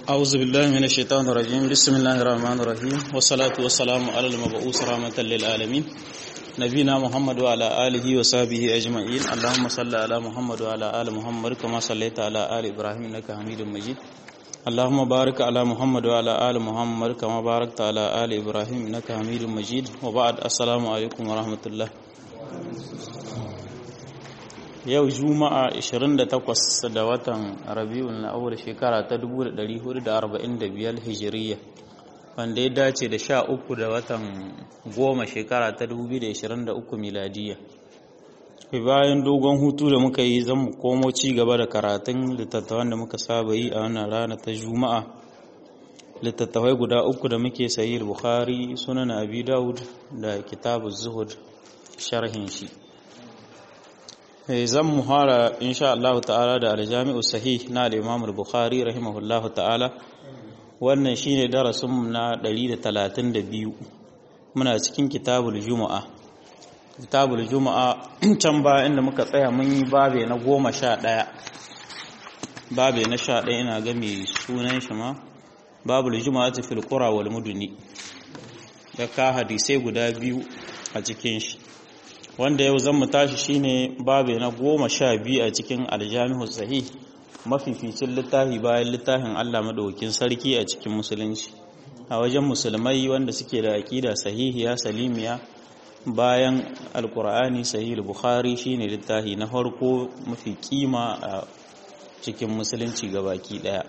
أعوذ بالله من الشيطان الرجيم بسم الله الرحمن الرحيم والصلاة والسلام على المبعوث رحمة للعالمين نبينا محمد وعلى آله وصحبه أجمعين اللهم صل على محمد وعلى آل محمد كما صليت على آل إبراهيم إنك حميد مجيد اللهم بارك على محمد وعلى آل محمد كما باركت على آل إبراهيم إنك حميد مجيد وبعد السلام عليكم ورحمة الله yau juma'a 28 da watan rabi'ul awwal shekara ta 1445 hijiriya wanda ya dace da 13 da watan goma shekara ta 2023 miladiya bayan dogon hutu da muka yi zan mu komo ci gaba da karatun littattafan da muka saba yi a wannan rana ta juma'a littattafai guda uku da muke sayi bukhari sunan abi daud da kitabu zuhud sharhin shi zan muhara insha Allah ta'ala da aljami'u sahih na al-Imam al-Bukhari rahimahullah ta'ala wannan shine darasin mu na 132 muna cikin kitabul juma'a kitabul juma'a can ba inda muka tsaya mun yi babe na 11 babe na 11 ina ga mai sunan shi ma babul juma'ati fil qura wal muduni da ka hadisai guda biyu a cikin shi wanda yau zan mu tashi shine babu na goma sha biyu a cikin aljamihu sahih mafificin littafi bayan littafin Allah madaukakin sarki a cikin musulunci a wajen musulmai wanda suke da aqida sahihiya salimiya bayan alqur'ani sahih bukhari shine littafi na farko mafi kima a cikin musulunci gabaki daya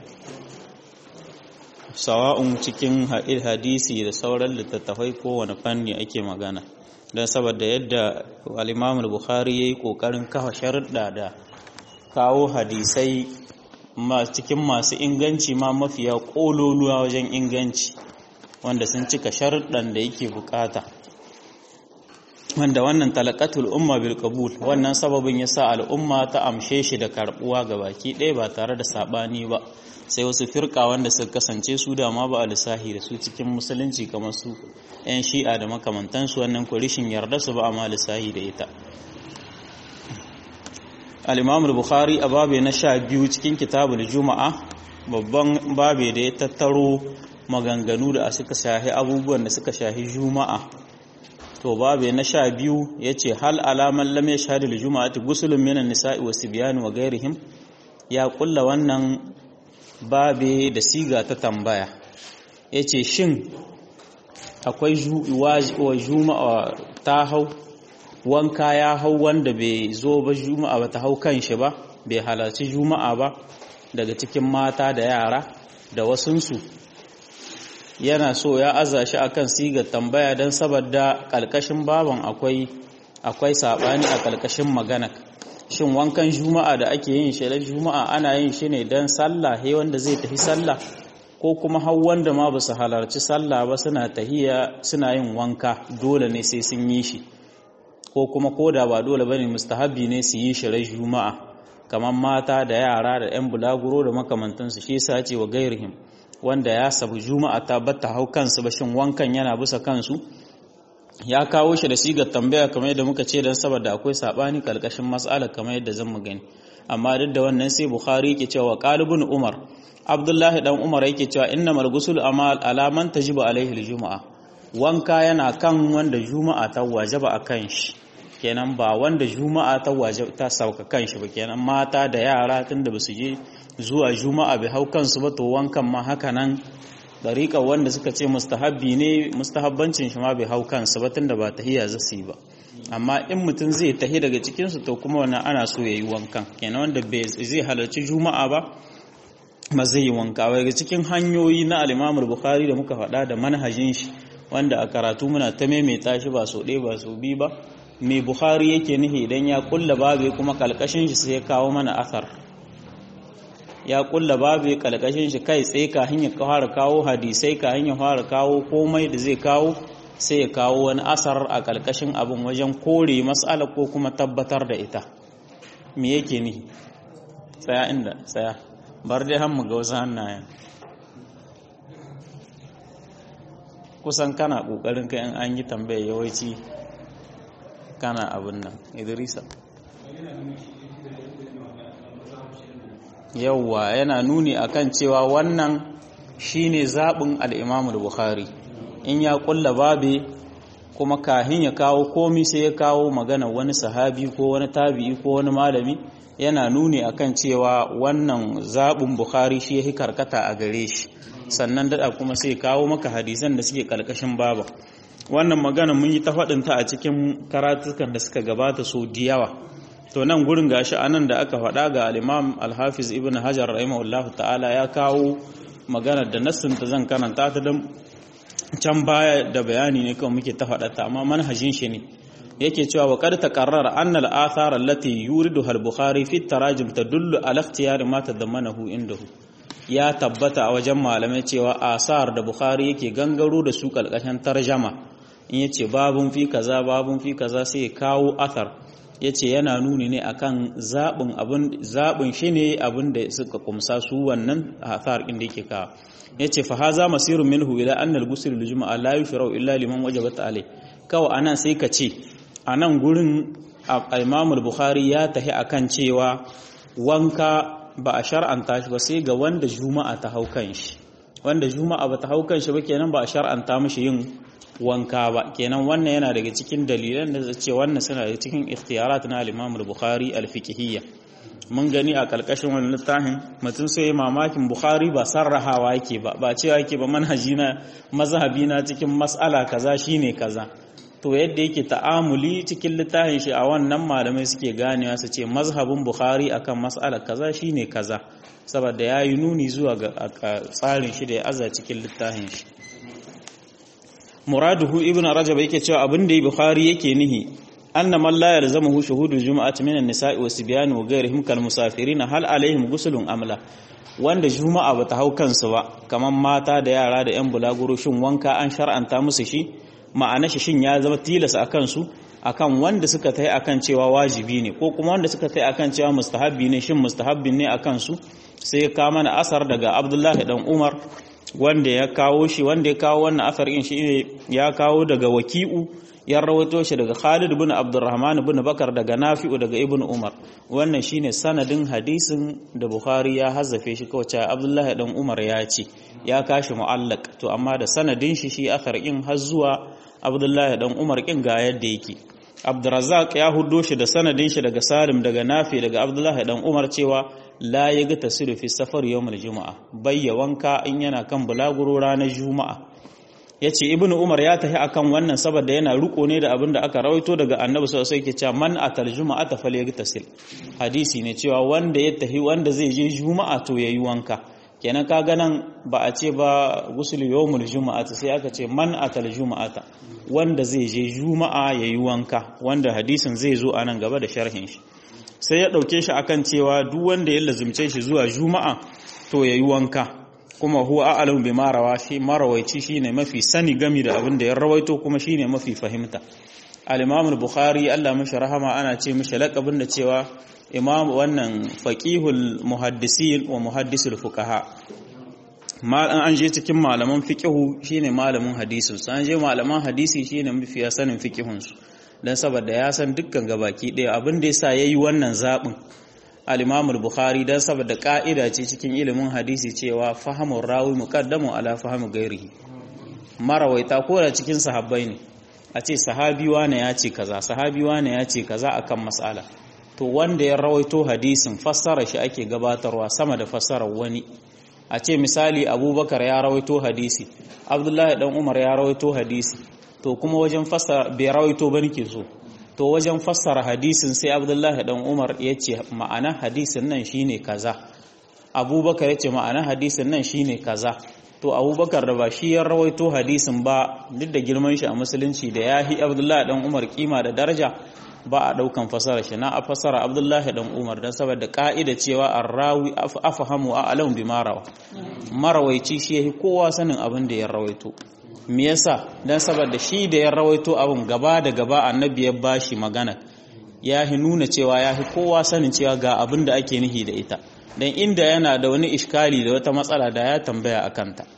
sawa'un cikin hadisi da sauran littattafai kowane fanni ake magana don saboda yadda al'imamul bukhari ya yi ƙoƙarin kafa sharuɗa da kawo hadisai cikin masu inganci ma mafiya ƙololuwa wajen inganci wanda sun cika sharuɗan da yake bukata wanda wannan talakatul umma bil qabul wannan sababin ya sa al'umma ta amshe shi da karɓuwa ga baki ɗaya ba tare da saɓani ba sai wasu firka wanda suka kasance su da ma ba a lissahi da su cikin musulunci kamar su 'yan shi'a da makamantansu wannan kurishin yarda su ba a ma lissahi da ita al-imam bukhari a babe na sha biyu cikin kitabul juma'a babban babe da ya tattaro maganganu da suka shahi abubuwan da suka shahi juma'a to babe na sha biyu ya ce hal alaman lam ya shahadu juma'ati gusulun minan nisa'i wasu biyanu wa gairihim ya kulla wannan babe da siga ta tambaya ya ce shin akwai wa juma'a ta hau wanka ya hau wanda bai zo ba juma'a ba ta hau kan shi ba bai halarci juma'a ba daga cikin mata da yara da wasunsu yana so ya aza shi akan sigar tambaya don saboda ƙalƙashin baban akwai akwai saɓani a ƙalƙashin magana shin wankan juma'a da ake yin shi juma'a ana yin shi ne don sallah he wanda zai tafi sallah ko kuma har wanda ma ba su halarci sallah ba suna tahiya suna yin wanka dole ne sai sun yi shi ko kuma koda ba dole bane mustahabi ne su yi shi rai juma'a kamar mata da yara da yan bulaguro da makamantansu shi yasa ce wa gairihim wanda ya sabu juma'a ta batta hau kansu ba shin wankan yana bisa kansu ya kawo shi da sigar tambaya kamar yadda muka ce don saboda akwai sabani kalkashin mas'ala kamar yadda zan mu gani amma duk da wannan sai bukhari yake cewa qalibun umar abdullahi dan umar yake cewa innamal ghusl amal alaman tajibu alaihi aljumaa wanka yana kan wanda juma'a ta wajaba akan shi kenan ba wanda juma'a ta wajaba ta sauka kan shi ba kenan mata da yara tunda basu je zuwa juma'a bai hau kansu ba to wankan ma haka nan dariƙa wanda suka ce mustahabbi ne mustahabbancin shi ma bai hau kansu ba tunda ba tahiyya zasu yi ba amma in mutum zai tahi daga cikinsu to kuma wannan ana so ya yi wankan kenan wanda bai zai halarci juma'a ba ba zai yi wanka ba daga cikin hanyoyi na alimamul bukhari da muka faɗa da manhajin shi wanda a karatu muna ta maimaita shi ba so ɗaya ba so biyu ba mai bukhari yake nihi idan ya kulla babu kuma kalkashin shi sai ya kawo mana athar ya kulla babu kalkashin shi kai tsaye ka hanyar fara kawo hadisai ka hanyar fara kawo komai da zai kawo sai ya kawo wani asar a kalkashin abin wajen kore matsala ko kuma tabbatar da ita me yake nihi tsaya inda tsaya bar dai hammu ga wasu hannayen kusan kana kokarin kai in an yi tambaya yawanci kana abin nan idrisa yauwa yana nuni akan cewa wannan shine zabin al-Imam al-Bukhari in ya kulla babe kuma kahin ya kawo komi sai ya kawo magana wani sahabi ko wani tabi'i ko wani malami yana nuni akan cewa wannan zabin Bukhari shi yake karkata a gare shi sannan dada kuma sai kawo maka hadisan da suke kalkashin baba wannan magana mun yi ta faɗinta a cikin karatukan da suka gabata so diyawa to nan gurin gashi anan da aka faɗa ga al-Imam al-Hafiz Ibn Hajar rahimahullah ta'ala ya kawo magana da nassin ta zan karanta ta dan can baya da bayani ne kawai muke ta faɗa ta amma manhajin shi ne yake cewa wa qad taqarrara anna al-athar allati yuridu al-Bukhari fi tarajim tadullu ala ikhtiyari ma tadammanahu indahu ya tabbata a wajen malamai cewa asar da Bukhari yake gangaro da su kalkashin tarjama in yace babun fi kaza babun fi kaza sai ya kawo athar yace yana nuni ne akan zabin abin zabin shi ne abin da suka kumsa su wannan athar din da yake kawo yace fa haza masirun minhu ila anna al-ghusl lil-jum'a la yushra'u illa liman wajabat alayh kawai anan sai ka ce anan gurin Imam al-Bukhari ya tahi akan cewa wanka ba a shar'anta shi ba sai ga wanda juma'a ta hau kan shi wanda juma'a ba ta hau kan shi ba kenan ba a shar'anta mishi yin wanka ba kenan wannan yana daga cikin dalilan da ce wannan suna daga cikin ikhtiyarat na al-Imam al-Bukhari al-fiqhiyya mun gani a kalkashin wannan littafin mutum sai mamakin Bukhari ba sarrahawa yake ba ba cewa yake ba manhaji na mazhabi na cikin mas'ala kaza shine kaza to yadda yake ta'amuli cikin littafin shi a wannan malamai suke ganewa su ce mazhabin Bukhari akan mas'alar kaza shine kaza saboda yayi nuni zuwa ga tsarin shi da ya aza cikin littafin shi muraduhu ibn rajab yake cewa abin da bukhari yake nihi anna man la yalzamuhu shuhudul jumu'ati minan nisa'i wa sibyan wa ghayrihim kal musafirin hal alaihim guslun amla wanda juma'a bata hau kansu ba kaman mata da yara da yan bulaguro shin wanka an shar'anta musu shi ma'ana shi shin ya zama tilas akan su akan wanda suka tai akan cewa wajibi ne ko kuma wanda suka tai akan cewa mustahabbi ne shin mustahabbin ne akan su sai ka mana asar daga abdullahi dan umar wanda ya kawo shi wanda ya kawo wannan asar in shi ne ya kawo daga waki'u ya rawaito shi daga Khalid ibn Abdurrahman ibn Bakar daga Nafi'u daga Ibn Umar wannan shine sanadin hadisin da Bukhari ya hazzafe shi kawai cewa Abdullahi dan Umar ya ce ya kashi mu'allaq to amma da sanadin shi shi asar in har zuwa Abdullahi dan Umar kin ga yadda yake Abdurrazzaq ya huddo shi da sanadin shi daga Salim daga Nafi daga Abdullahi dan Umar cewa la ya ga tasiru fi safar yawmul juma'a bayya wanka in yana kan bulaguro ranar juma'a yace ibnu umar ya tafi akan wannan saboda yana riko ne da abin da aka rawaito daga annabi sallallahu alaihi wasallam man atal juma'a ta falyagtasil hadisi ne cewa wanda ya tafi wanda zai je juma'a to yayi wanka kenan kaga nan ba a ce ba gusul yawmul juma'a sai aka ce man atal juma'ata wanda zai je juma'a yayi wanka wanda hadisin zai zo a nan gaba da sharhin shi sai ya ɗauke shi akan cewa duk wanda ya lazumce shi zuwa juma'a to ya yi wanka kuma huwa a'lamu bi marawa shi marawaici shine mafi sani gami da abin da ya rawaito kuma shine mafi fahimta al-imam al-bukhari Allah mashi rahama ana ce mishi laqabin da cewa imam wannan faqihul muhaddisin wa muhaddisul fuqaha mal an je cikin malaman fiqhu shine malamin hadisin su an je malaman hadisi shine mafi sanin fiqhun su don saboda ya san dukkan gabaki ɗaya abin da yasa yayi wannan zaɓin al-Imam bukhari don saboda ƙa'ida ce cikin ilimin hadisi cewa fahimun rawi muqaddamu ala fahmi gairihi marawaita ko da cikin sahabbai ne a ce sahabi wane ya ce kaza sahabi wane ya ce kaza akan mas'ala to wanda ya rawaito hadisin fassara shi ake gabatarwa sama da fassarar wani a ce misali abubakar ya rawaito hadisi abdullahi dan umar ya rawaito hadisi to kuma wajen fassara bai rawaito ba nake so to wajen fassara hadisin sai abdullahi dan umar ya ce ma'ana hadisin nan shine kaza abubakar ya ce ma'ana hadisin nan shine kaza to abubakar da ba shi ya rawaito hadisin ba duk da girman shi a musulunci da ya hi abdullahi dan umar kima da daraja ba a daukan fasara shi na a fasara abdullahi dan umar don saboda ka'ida cewa arrawi afahamu a alam bi marawa marawaici shi yahi kowa sanin abin da ya rawaito me yasa dan saboda shi da ya rawaito abin gaba da gaba annabi ya bashi magana ya hi nuna cewa ya hi kowa sanin cewa ga abin da ake nihi da ita dan inda yana da wani iskali da wata matsala da ya tambaya akan ta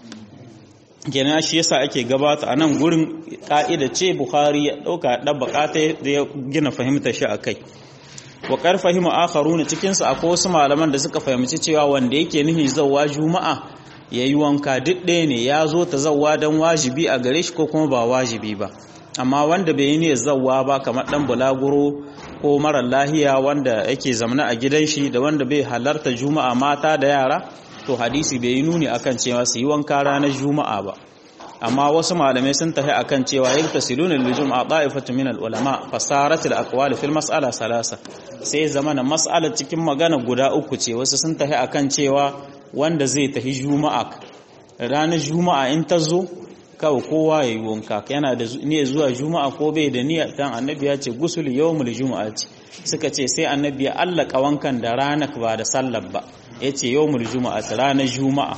kenan shi yasa ake gabata a nan gurin ka'ida ce bukhari ya dauka da bukata da ya gina fahimtar shi akai wa kar fahimu akharuna cikin su akwai wasu malaman da suka fahimci cewa wanda yake nihi zawwa juma'a ya yi wanka duk ɗaya ne ya zo ta zawwa don wajibi a gare shi ko kuma ba wajibi ba amma wanda bai yi ne zawwa ba kamar ɗan bulaguro ko marar lahiya wanda yake zamana a gidan shi da wanda bai halarta juma'a mata da yara to hadisi bai yi nuni akan cewa su yi wanka ranar juma'a ba amma wasu malamai sun tafi akan cewa yaktasiluna lil jum'a da'ifatu min al ulama fasarat al aqwal fil mas'ala salasa sai zamana mas'ala cikin magana guda uku ce wasu sun tafi akan cewa wanda zai tafi juma'a ranar juma'a in ta zo kawai kowa ya yi wanka yana da niyyar zuwa juma'a ko bai da niyyar dan annabi ya ce gusul yawmul juma'a ce suka ce sai annabi ya allaka wankan da ranar ba da sallar ba yace yawmul juma'a ranar juma'a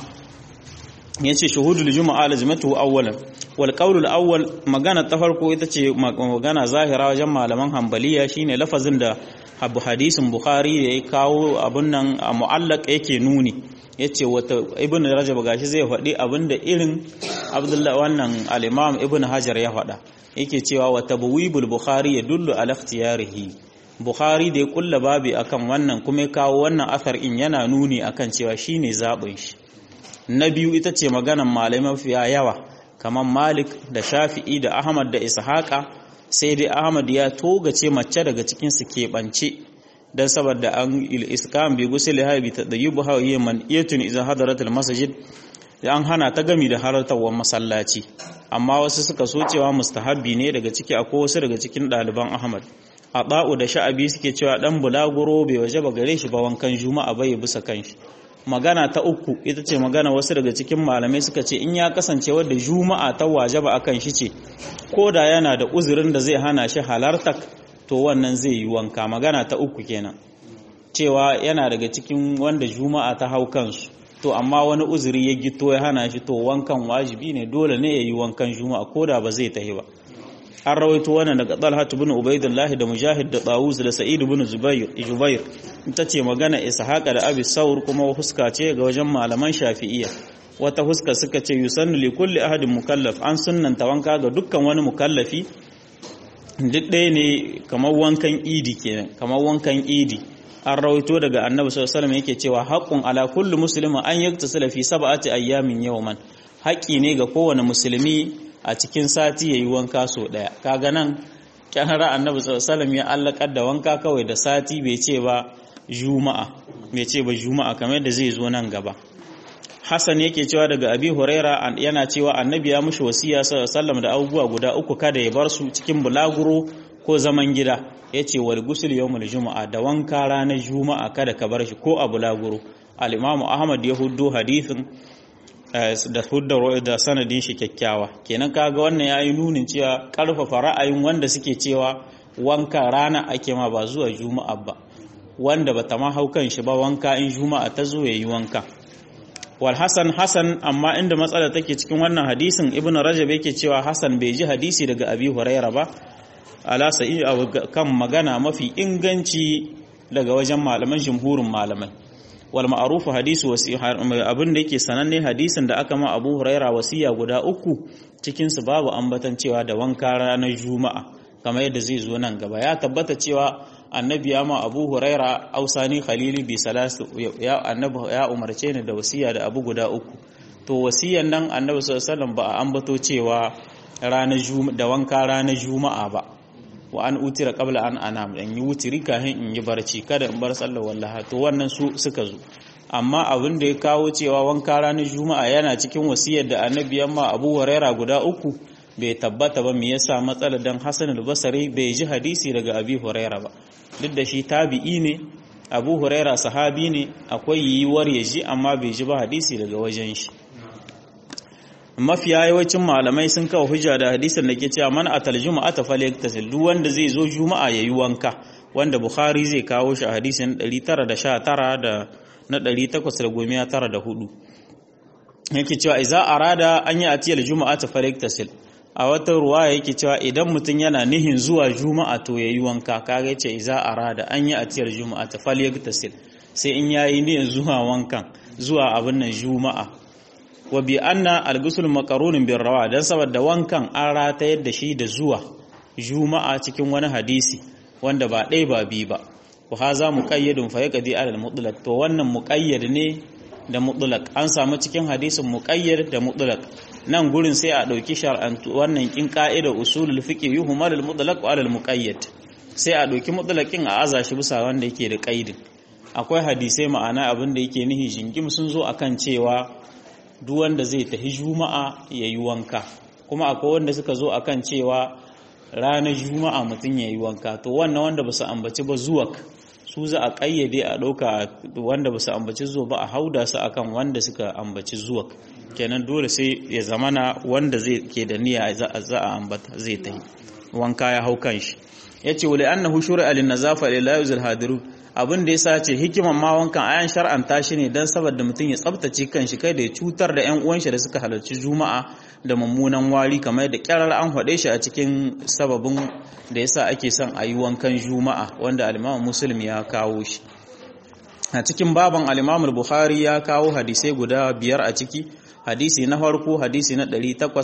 yace shuhudul juma'a lazimatu awwalan wal qawlul awwal magana ta farko ita ce magana zahira wajen malaman hanbaliya shine lafazin da abu hadisin bukhari da ya kawo abun nan a mu'allaq yake nuni yace wata ibnu rajab gashi zai faɗi abinda irin abdullahi wannan al-imam ibnu hajar ya faɗa yake cewa wa tabwibul bukhari yadullu ala ikhtiyarihi bukhari da ya kulla babi akan wannan kuma ya kawo wannan athar in yana nuni akan cewa shine zabin shi na biyu ita ce maganan malamai mafiya yawa kamar malik da shafi'i da ahmad da ishaqa sai dai ahmad ya togace mace daga cikin su keɓance dan saboda an il-iskam bi gusul haibi tadayyubu hawiye man iyatun idan hadaratul masjid an hana ta gami da halartawar masallaci amma wasu suka so cewa mustahabbi ne daga ciki akwai wasu daga cikin ɗaliban ahmad a ba'u da sha'abi suke cewa dan bulaguro bai waje ba gare shi ba wankan juma'a bai bisa kanshi magana ta uku ita ce magana wasu daga cikin malamai suka ce in ya kasance wadda juma'a ta waje ba akan shi ce ko da yana da uzurin da zai hana shi halartar to wannan zai yi wanka magana ta uku kenan cewa yana daga cikin wanda juma'a ta hau kansu to amma wani uzuri ya gito ya hana shi to wankan wajibi ne dole ne ya yi wankan juma'a ko da ba zai tahi ba an rawaito wannan daga Talha ibn Ubaidillah da Mujahid da Tawus da Sa'id ibn Zubair Jubair ita ce magana Ishaqa da Abi Saur kuma huska ce ga wajen malaman Shafi'iyya wata huska suka ce yusannu li kulli ahadin mukallaf an sunnanta wanka ga dukkan wani mukallafi duk ɗaya ne kamar wankan idi kenan kamar wankan idi an rawaito daga annabi sallallahu alaihi yake cewa haqqun ala kulli muslimin an yaktasila fi sab'ati ayyamin yawman haƙƙi ne ga kowane musulmi a cikin sati yayi wanka so daya kaga nan kyahara annabi sallallahu alaihi ya allakar da wanka kawai da sati bai ce ba juma'a bai ce ba juma'a kamar yadda zai zo nan gaba Hassan yake cewa daga Abi Huraira yana cewa Annabi ya mushi wasiya sallallahu da abubuwa guda uku kada ya bar su cikin bulaguro ko zaman gida yace wal gusul yawmul juma'a da wanka ranar juma'a kada ka bar shi ko a bulaguro al-Imam Ahmad ya huddo hadithin da hudda da sanadin shi kyakkyawa kenan kaga wannan yayi nunin cewa karfafa ra'ayin wanda suke cewa wanka rana ake ma ba zuwa juma'a ba wanda bata ma hau kan shi ba wanka in juma'a ta zo yayi wanka wal hasan hasan amma inda matsala take cikin wannan hadisin ibnu rajab yake cewa hasan bai ji hadisi daga abi huraira ba ala sa'i kan magana mafi inganci daga wajen malaman jumhurin malamai wal ma'ruf hadisu abin da yake sananne hadisin da aka ma abu huraira wasiya guda uku cikin su babu ambatan cewa da wanka ranar juma'a kamar yadda zai zo nan gaba ya tabbata cewa annabi ya ma abu huraira ausani khalili bi salasu ya annabi ya umarce ni da wasiya da abu guda uku to wasiyan nan annabi sallallahu alaihi wasallam ba a ambato cewa ranar da wanka ranar juma'a ba wa an utira qabla an anam dan yi wutiri kafin in yi barci kada in bar sallar wallaha to wannan su suka zo amma abin da ya kawo cewa wanka ranar juma'a yana cikin wasiyar da annabi ya ma abu huraira guda uku bai tabbata ba me yasa matsalar dan Hassan al-Basri bai ji hadisi daga Abi Huraira ba duk da shi tabi'i ne Abu Huraira sahabi ne akwai yiwuwar ya ji amma bai ji ba hadisi daga wajen shi mafiya yawancin malamai sun kawo hujja da hadisin da ke cewa man atal juma'ata falyaktasil duk wanda zai zo juma'a yayi wanka wanda Bukhari zai kawo shi a hadisin 919 da na 894 yake cewa idza arada an yi atiyal juma'ata falyaktasil a wata ruwa yake cewa idan mutum yana nihin zuwa juma'a to yayi wanka kaga yace iza arada an yi atiyar juma'a ta falyagtasil sai in yayi nihin zuwa wankan zuwa abin nan juma'a wa bi anna al-ghusl maqrunun bir rawa dan saboda wankan an rata yadda shi da zuwa juma'a cikin wani hadisi wanda ba ɗaya ba bi ba wa haza muqayyadun fa yaqdi ala al-mutlaq to wannan muqayyad ne da mutlaq an samu cikin hadisin muqayyad da mutlaq nan gurin sai a dauki shar'antu wannan kin ka'ida usulul fiqh yuhmalul mutlaq wa alal muqayyad sai a dauki mutlaqin a aza shi bisa wanda yake da qaidin akwai hadisai ma'ana abin da yake nihi jingim sun zo akan cewa duk wanda zai tafi juma'a yayi wanka kuma akwai wanda suka zo akan cewa ranar juma'a mutum yayi wanka to wannan wanda ba su ambaci ba zuwak su za a kayyade a ɗauka wanda ba su ambaci zuwa ba a hauda su akan wanda suka ambaci zuwa kenan dole sai ya zamana wanda zai ke da niyya za a ambata zai ta yi wanka ya hau kan shi ya ce wale annahu shuri'a lin nazafa lil yuzil hadiru abin da yasa ce hikiman ma wankan ayan shar'anta shi ne dan saboda mutum ya tsaftace kanshi kai da ya cutar da ƴan uwan shi da suka halarci juma'a da mummunan wari kamar da kyarar an faɗe shi a cikin sababin da yasa ake son a yi wankan juma'a wanda al-Imam Muslim ya kawo shi a cikin baban al-Imam Bukhari ya kawo hadisai guda biyar a ciki hadisi na farko hadisi na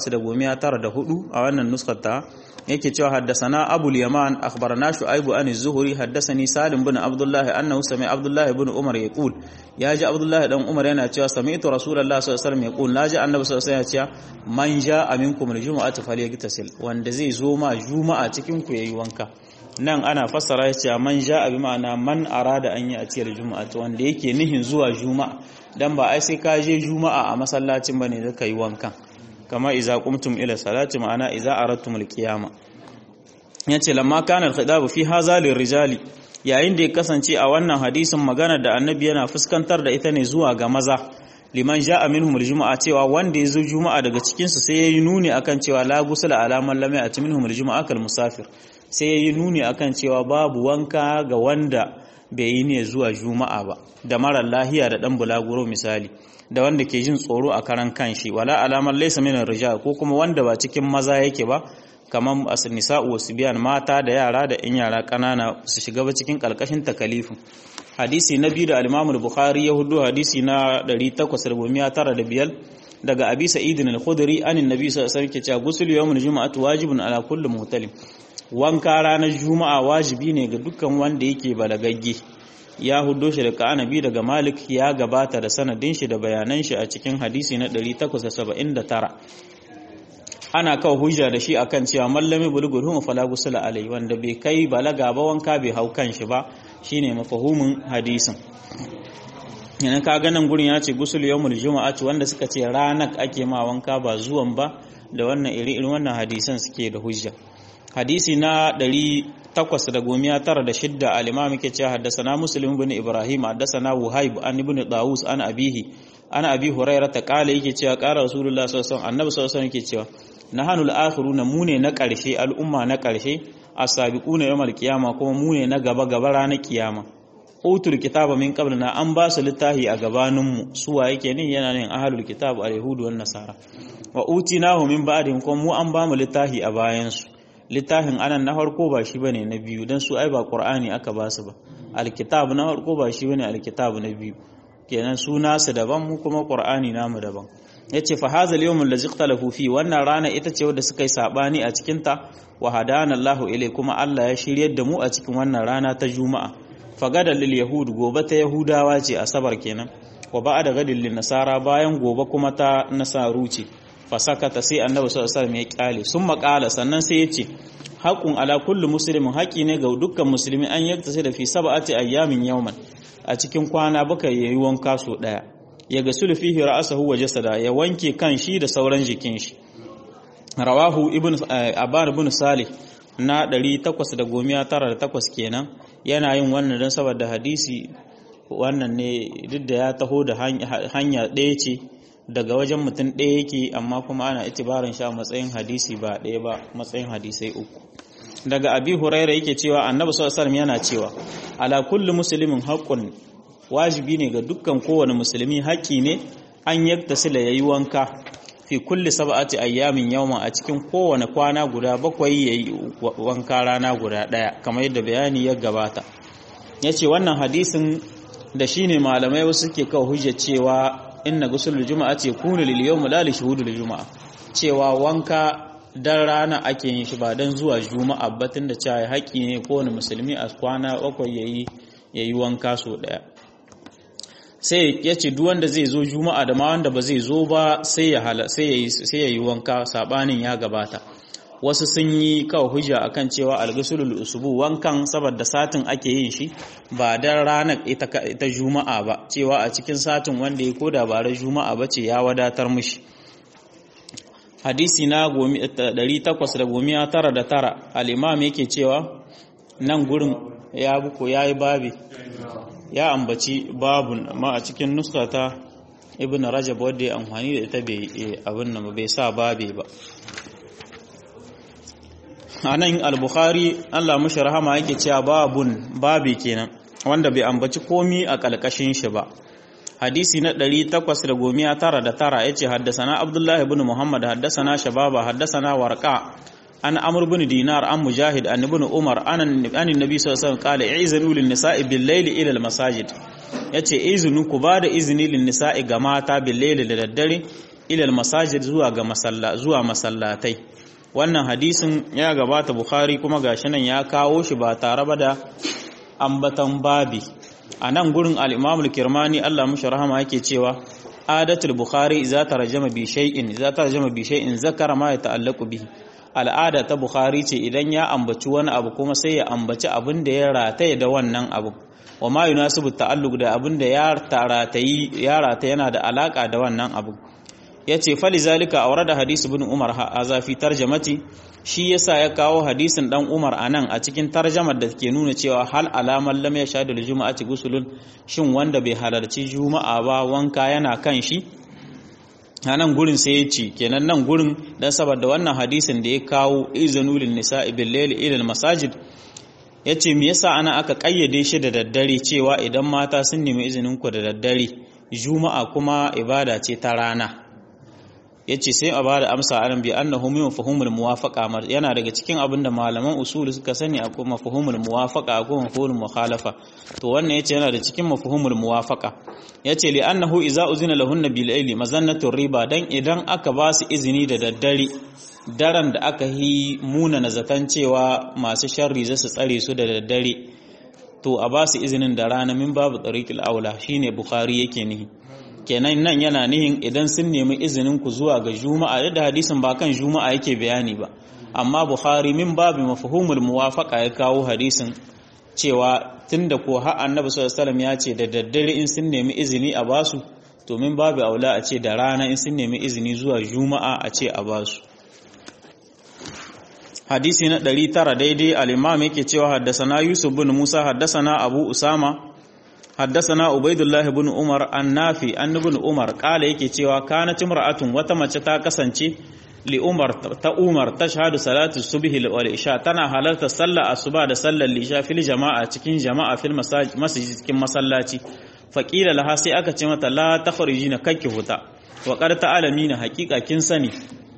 894 a wannan nuskar ta yake cewa haddasana abul yaman akhbarana shu'aibu an az-zuhri haddasani salim bin abdullah annahu sami abdullah ibn umar yaqul yaji abdullah dan umar yana cewa sami'tu rasulullah sallallahu alaihi wasallam yaqul naji annabi sallallahu alaihi wasallam ya ce man ja'a minkum al-jum'ati falyagtasil wanda zai zo ma juma'a cikin ku yayi wanka nan ana fassara ya ce man ja'a bi ma'ana man arada an yi a ciyar juma'a wanda yake nihin zuwa juma'a dan ba ai sai ka je juma'a a masallacin bane da kai wankan kama iza qumtum ila salati ma'ana iza aradtum alqiyama yace lamma kana alkhidab fi hadha lirijali yayin da ya kasance a wannan hadisin magana da annabi yana fuskantar da ita ne zuwa ga maza liman ja'a minhum aljum'a cewa wanda ya zo juma'a daga cikin su sai yayi nuni akan cewa la gusula alaman lam ya'ti minhum aljum'a kal musafir sai yayi nuni akan cewa babu wanka ga wanda bai yi ne zuwa juma'a ba da mara lahiya da dan bulaguro misali da wanda ke jin tsoro a karan kanshi wala alamar laysa min rijal ko kuma wanda ba cikin maza yake ba kamar as-nisa'u wasbiyan mata da yara da in yara kanana su shiga ba cikin kalkashin takalifin hadisi na biyu da al-Imam al-Bukhari ya hudu hadisi na 895 daga Abi Sa'id al-Khudri anin Nabi sallallahu alaihi wasallam ke cewa ghusl yawmul jumu'ati wajibun ala kulli muhtalim wanka ranar juma'a wajibi ne ga dukkan wanda yake balagagge ya hudo shi da ka'anabi daga malik ya gabata da sanadin shi da bayanan shi a cikin hadisi na 879 ana kawo hujja da shi akan cewa mallami bulugul hum fala gusula alai wanda bai kai balaga ba wanka bai hau kan shi ba shine mafahumin hadisin yana ka ganin gurin ya ce gusul yawmul juma'ati wanda suka ce ranak ake ma wanka ba zuwan ba da wannan iri irin wannan hadisan suke da hujja hadisi na 896 al-imam yake cewa haddathana muslim ibn ibrahim haddathana wuhaib an ibn dawus an abihi ana abi hurairah ta kala yake cewa qala rasulullah sallallahu alaihi wasallam annabi sallallahu alaihi wasallam yake cewa nahanu al-akhiruna mune na karshe al'umma na karshe as-sabiquna yawmal qiyama kuma mune na gaba gaba ranar kiyama utul kitaba min qablina an ba su littafi a gabaninmu suwa yake ne yana ne ahlul kitab al-yahudu wan nasara wa utinahu min ba'dihim kuma mu an ba mu littafi a bayansu littafin anan na farko ba shi bane na biyu dan su ai ba qur'ani aka ba su ba alkitab na farko ba shi bane alkitab na biyu kenan su nasu daban mu kuma qur'ani namu daban yace fa hadha al-yawm allazi ikhtalafu fi wannan rana ita ce wadda suka yi sabani a cikin ta wa hadana Allahu ilai kuma Allah ya shiryar da mu a cikin wannan rana ta juma'a fagadan lil yahud gobe ta yahudawa ce asabar kenan wa ba'da gadin lin nasara bayan gobe kuma ta nasaru ce fasakata sai annabi sallallahu alaihi wasallam ya kyale sun makala sannan sai yace haqqun ala kulli muslimin haƙi ne ga dukkan musulmi an yakta sai da fi sab'ati ayyamin yawman a cikin kwana baka yayi wanka so daya ya gasulu fihi ra'sahu wa jasada ya wanke kan shi da sauran jikin shi rawahu ibn aban ibn salih na 898 kenan yana yin wannan dan saboda hadisi wannan ne duk da ya taho da hanya ɗaya ce daga wajen mutum ɗaya yake amma kuma ana itibarin sha matsayin hadisi ba ɗaya ba matsayin hadisai uku daga abi huraira yake cewa annabi sallallahu alaihi yana cewa ala kulli muslimin haqqun wajibi ne ga dukkan kowane musulmi haƙƙi ne an yaktasila yayi wanka fi kulli sab'ati ayyamin yawma a cikin kowane kwana guda bakwai yayi wanka rana guda ɗaya kamar yadda bayani ya gabata yace wannan hadisin da shine malamai wasu suke kawo hujja cewa inna gusulul juma'a ce kunu lil yawm la li shuhudul juma'a cewa wanka dan rana ake yin shi ba dan zuwa juma'a ba tunda cewa haƙi ne kowane musulmi a kwana bakwai yayi yayi wanka so daya sai ya ce duk wanda zai zo juma'a da ma wanda ba zai zo ba sai ya hala sai ya sai ya yi wanka sabanin ya gabata wasu sun yi kawo hujja akan cewa alghusulul usbu wankan saboda satin ake yin shi ba dan ranar ita ita juma'a ba cewa a cikin satin wanda ya koda ba ran juma'a ba ce ya wadatar mishi hadisi na 899 al-imam yake cewa nan gurin ya buko yayi babi ya ambaci babun amma a cikin nuska ta ibn rajab wadda ya amfani da ita bai abin nan bai sa babe ba anan al-bukhari Allah mushi rahama yake cewa babun babi kenan wanda bai ambaci komi a kalkashin shi ba hadisi na 899 yace haddasana abdullahi ibn muhammad haddasana shababa haddasana warqa an amr bin dinar an mujahid an ibn umar an annabi sallallahu alaihi wasallam qala i'zanu lin nisa'i bil layli ila al masajid yace izinu ku bada izini lin nisa'i ga mata bil layli da daddare ila al masajid zuwa ga masalla zuwa masallatai wannan hadisin ya gabata bukhari kuma gashi nan ya kawo shi ba tare ba da ambatan babi a nan gurin al-imam al-kirmani Allah mushi rahama yake cewa adatul bukhari idza tarjama bi shay'in idza tarjama bi shay'in zakara ma yata'allaqu bihi al'ada ta Bukhari ce idan ya ambaci wani abu kuma sai ya ambaci abin da ya rataye da wannan abu wa ma yunasibu ta'alluq da abin da ya ratayi ya rataye yana da alaka da wannan abu yace fali zalika awrada hadisi ibn Umar haza fi tarjamati shi yasa ya kawo hadisin dan Umar anan a cikin tarjamar da ke nuna cewa hal alaman lam yashhadu al-jum'ati gusulun shin wanda bai halarci juma'a ba wanka yana kan shi a nan gurin sai ya ce kenan nan gurin don saboda wannan hadisin da ya kawo izinu lin nisa'i bil layli ila al masajid yace me yasa ana aka kayyade shi da daddare cewa idan mata sun nemi izinin ku da daddare juma'a kuma ibada ce ta rana yace sai a bada amsa anan bi annahu min mafhumul muwafaqa yana daga cikin abin da malaman usul suka sani akwai mafhumul muwafaqa akwai mafhumul mukhalafa to wannan yace yana da cikin mafhumul muwafaqa yace li annahu idza uzina lahunna bil layli mazannatu riba dan idan aka ba su izini da daddare daren da aka yi muna nazatan cewa masu sharri za su tsare su da daddare to a ba su izinin da rana min babu tariqil aula shine bukhari yake nihi kenan nan yana nihin idan sun nemi izinin ku zuwa ga juma'a da hadisin ba kan juma'a yake bayani ba amma bukhari min babu mafhumul muwafaqa ya kawo hadisin cewa tunda ko har annabi sallallahu alaihi ya ce da daddare in sun nemi izini a basu to min babu aula a ce da rana in sun nemi izini zuwa juma'a a ce a basu hadisi na 900 daidai al-imam yake cewa haddasana yusuf bin musa haddasana abu usama haddasana ubaidullah bin umar annafi an ibn umar kala yake cewa kanat imra'atun wata mace ta kasance li umar ta umar tashhadu salatu subhi wal isha tana halarta sallar asuba da sallar lisha fil jama'a cikin jama'a fil masjid cikin masallaci faqila laha sai aka ce mata la takhrijina kakki huta wa qad ta'lamina haqiqa kin sani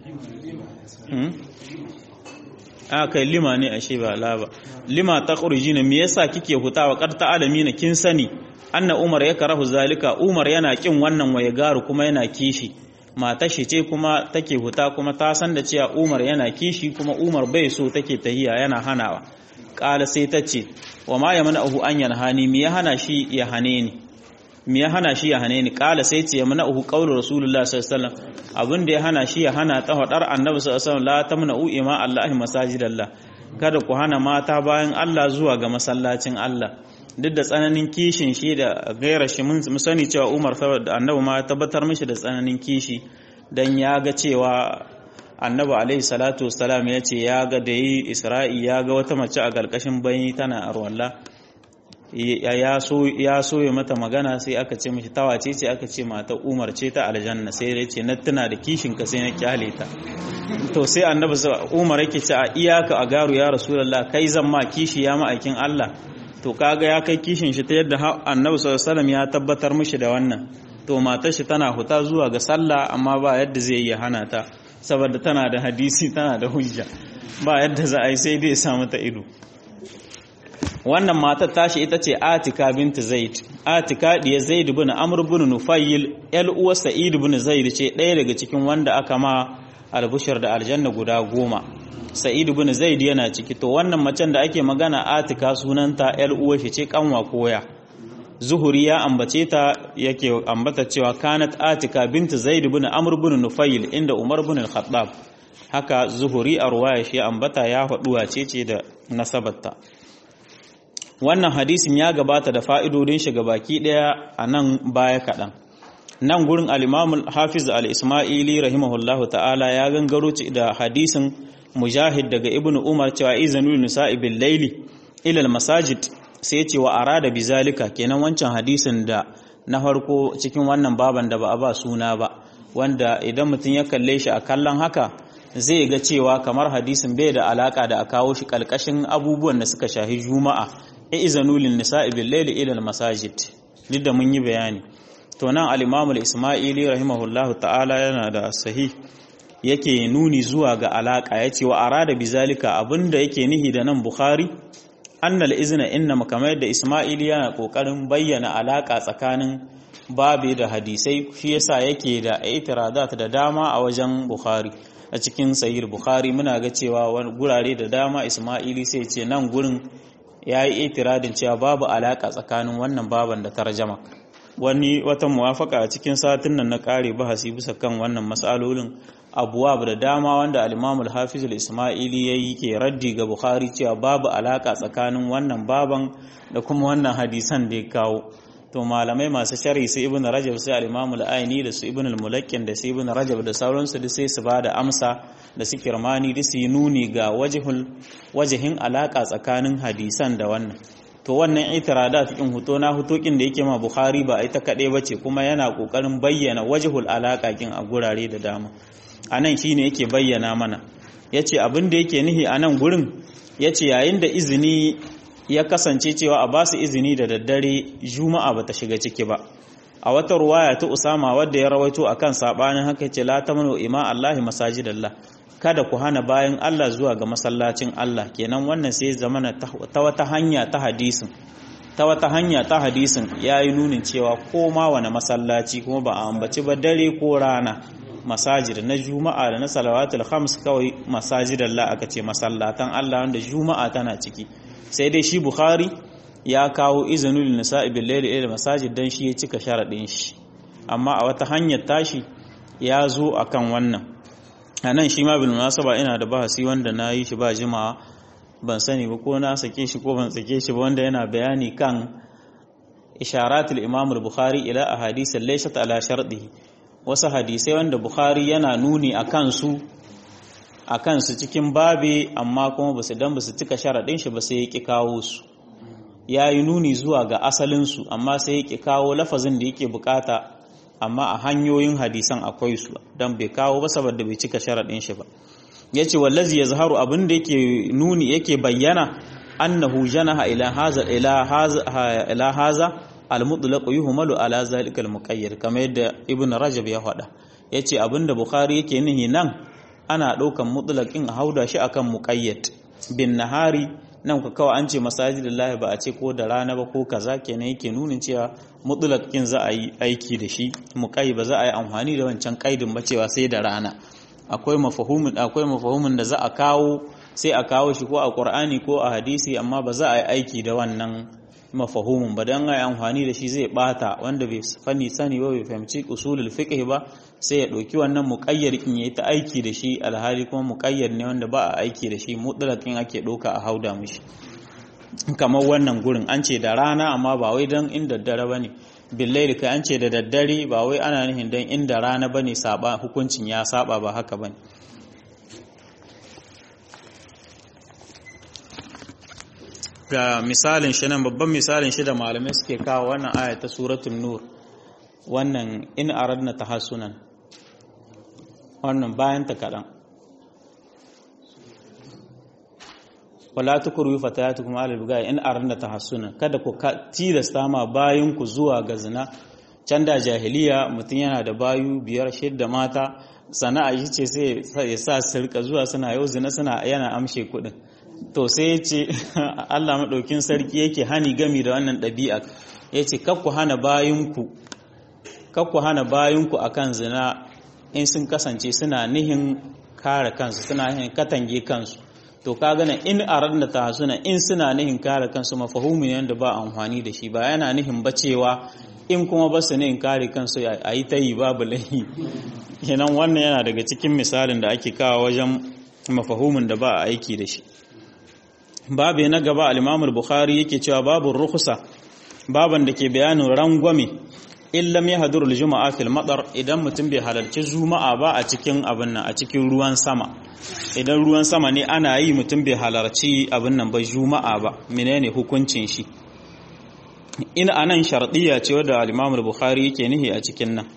a kai lima ne ashe ba la ba lima takhrijina me yasa kike huta wa qad ta'lamina kin sani anna umar ya karahu zalika umar yana kin wannan waye garu kuma yana kishi mata shi ce kuma take huta kuma ta san da cewa umar yana kishi kuma umar bai so take tahiya yana hanawa kala sai ta ce wa ma ya mana'uhu an yanhani me ya hana shi ya hane ni me ya hana shi ya hane ni kala sai ce ya mana'uhu qaulu rasulullahi sallallahu alaihi wasallam abin da ya hana shi ya hana ta hadar annabi sallallahu alaihi wasallam la tamna'u ima allahi masajidallah kada ku hana mata bayan Allah zuwa ga masallacin Allah duk da tsananin kishin shi da gaira shi mun sani cewa Umar saboda annabi ma tabbatar mishi da tsananin kishi dan ya ga cewa annabi alaihi salatu wassalam ya ce ya ga da yi Isra'i ya ga wata mace a galkashin bayi tana arwalla ya so ya so ya mata magana sai aka ce mishi tawace ce aka ce mata Umar ce ta aljanna sai ya ce na tuna da kishin ka sai na kyale ta to sai annabi Umar yake ce a iyaka a garu ya rasulullah kai zan ma kishi ya ma'aikin Allah to kaga ya kai kishin shi ta yadda annabi sallallahu alaihi ya tabbatar mishi da wannan to matar shi tana huta zuwa ga sallah amma ba yadda zai yi hana ta saboda tana da hadisi tana da hujja ba yadda za a yi sai dai samu ta ido wannan matar tashi ita ce Atika bint Zaid Atika diya Zaid ibn Amr ibn Nufayl el uwa Sa'id ibn Zaid ce ɗaya daga cikin wanda aka ma albushar da aljanna guda goma Sa'id ibn Zaid yana ciki to wannan macen da ake magana Atika sunanta el uwa shi ce kanwa koya zuhuri ya ambace ta yake ambata cewa kanat atika bintu zaid ibn amr ibn nufayl inda umar ibn al-khattab haka zuhuri a ruwaya shi ambata ya faduwa ce ce da nasabarta wannan hadisin ya gabata da fa'idodin shi baki daya a nan baya kaɗan nan gurin al-imam hafiz al-ismaili rahimahullahu ta'ala ya gangaro da hadisin mujahid daga ibnu umar cewa izanul nisa'i bil laili ila al-masajid sai ya ce wa arada bizalika kenan wancan hadisin da na farko cikin wannan baban da ba a ba suna ba wanda idan mutum ya kalle shi a kallon haka zai ga cewa kamar hadisin bai da alaka da a kawo shi kalkashin abubuwan da suka shahi juma'a e izanu lin nisa'i bil layli ila al masajid duk da mun yi bayani to nan al-imam al-isma'ili rahimahullahu ta'ala yana da sahih yake nuni zuwa ga alaka yace wa arada bizalika abinda yake nihi da nan bukhari annal izna inna kamar yadda Isma'il yana kokarin bayyana alaka tsakanin babi da hadisai shi yasa yake da itiradat da dama a wajen Bukhari a cikin sahih Bukhari muna ga cewa wani gurare da dama Isma'ili sai ce nan gurin yayi itiradin cewa babu alaka tsakanin wannan baban da tarjama wani wata muwafaka a cikin satin nan na kare bahasi bisa kan wannan mas'alolin abuwab da dama wanda al-Imam al-Hafiz al-Isma'ili yayi ke raddi ga Bukhari cewa babu alaka tsakanin wannan baban da kuma wannan hadisan da ya kawo to malamai masu sharhi su Ibn Rajab sai al-Imam al-Aini da su Ibn al-Mulakkin da su Ibn Rajab da sauransu duk sai su bada amsa da su Kirmani duk su yi nuni ga wajhul wajihin alaka tsakanin hadisan da wannan to wannan itiradat cikin huto na hutokin da yake ma Bukhari ba ita kaɗai bace kuma yana kokarin bayyana wajhul alaka kin a gurare da dama a nan shi ne yake bayyana mana ya ce abin da yake nihi a nan gurin ya ce yayin da izini ya kasance cewa a basu izini da daddare juma'a ba ta shiga ciki ba a wata ruwaya ta usama wadda ya rawaito a kan saɓanin haka ce la ta mano ima allahi masajidallah kada ku hana bayan allah zuwa ga masallacin allah kenan wannan sai zamana ta wata hanya ta hadisin ta wata hanya ta hadisin ya yi nunin cewa ko ma wani masallaci kuma ba a ambaci ba dare ko rana masajid na juma'a da na salawatul khams kawai masajid Allah aka ce masallatan Allah wanda juma'a tana ciki sai dai shi bukhari ya kawo izinul nisa'i bil layli ila masajid dan shi ya cika sharadin shi amma a wata hanyar tashi ya zo akan wannan anan shi ma bil munasaba ina da bahasi wanda na yi shi ba jima'a ban sani ba ko na sake shi ko ban sake shi ba wanda yana bayani kan isharatul imam al-bukhari ila ahadith laysat ala shartihi wasu hadisai wanda Bukhari yana nuni a kansu a kansu cikin babe amma kuma ba su dan ba su cika sharaɗin shi ba sai ya ƙi kawo su ya yi nuni zuwa ga asalinsu amma sai ya ƙi kawo lafazin da yake bukata amma a hanyoyin hadisan akwai su don bai kawo ba saboda bai cika sharaɗin shi ba ya ce wallazi ya zaharu abin da yake nuni yake bayyana annahu janaha ila haza ila haza al-mutlaq yuhmalu ala zalika al-muqayyad kamar yadda ibn rajab ya faɗa yace abinda bukhari yake nihi nan ana ɗaukan mutlaqin a hauda shi akan muqayyad bin nahari nan ku kawai an ce masajidillahi ba a ce ko da rana ba ko kaza kenan yake nunin cewa mutlaqin za a yi aiki da shi muqayyad ba za a yi amfani da wancan kaidin ba cewa sai da rana akwai mafahumin akwai mafahumin da za a kawo sai a kawo shi ko a qur'ani ko a hadisi amma ba za a yi aiki da wannan mafahumin ba don ai amfani da shi zai bata wanda bai fani sani ba bai fahimci usulul fiqh ba sai ya ɗauki wannan muƙayyar in yayi ta aiki da shi alhali kuma muƙayyar ne wanda ba a aiki da shi mutlaqin ake ɗauka a hauda mishi kamar wannan gurin an ce da rana amma ba wai don inda daddare bane billahi kai an ce da daddare ba wai ana nufin don inda rana bane saba hukuncin ya saba ba haka bane ga misalin shi nan babban misalin shi da malamai suke kawo wannan aya ta suratul nur wannan in aradna tahassunan wannan bayan ta kadan wala tukuru fatayatukum ala bigaya in aradna tahassunan kada ku tilasta ma bayan ku zuwa ga zina can da jahiliya mutum yana da bayu biyar shidda mata sana'a shi ce sai ya sa su rika zuwa suna yau zina suna yana amshe kuɗin to sai ya ce Allah maɗaukin sarki yake hani gami da wannan ɗabi'a ya ce kakku hana bayinku kakku hana bayinku akan zina in sun kasance suna nihin kare kansu suna nihin katange kansu to ka gana in aradna tahsuna in suna nihin kare kansu mafahumin yanda ba amfani da shi ba yana nihin bacewa in kuma ba su nihin kare kansu a yi ta yi babu lahi kenan wannan yana daga cikin misalin da ake kawo wajen mafahumin da ba a aiki da shi babu na gaba al-Imam bukhari yake cewa babu rukhsa baban da ke bayanin rangwame in lam yahdur al-jumu'a fil madar idan mutum bai halarci juma'a ba a cikin abin nan a cikin ruwan sama idan ruwan sama ne ana yi mutum bai halarci abin nan ba juma'a ba menene hukuncin shi in anan shardiya ce wadda al-Imam bukhari yake nihi a cikin nan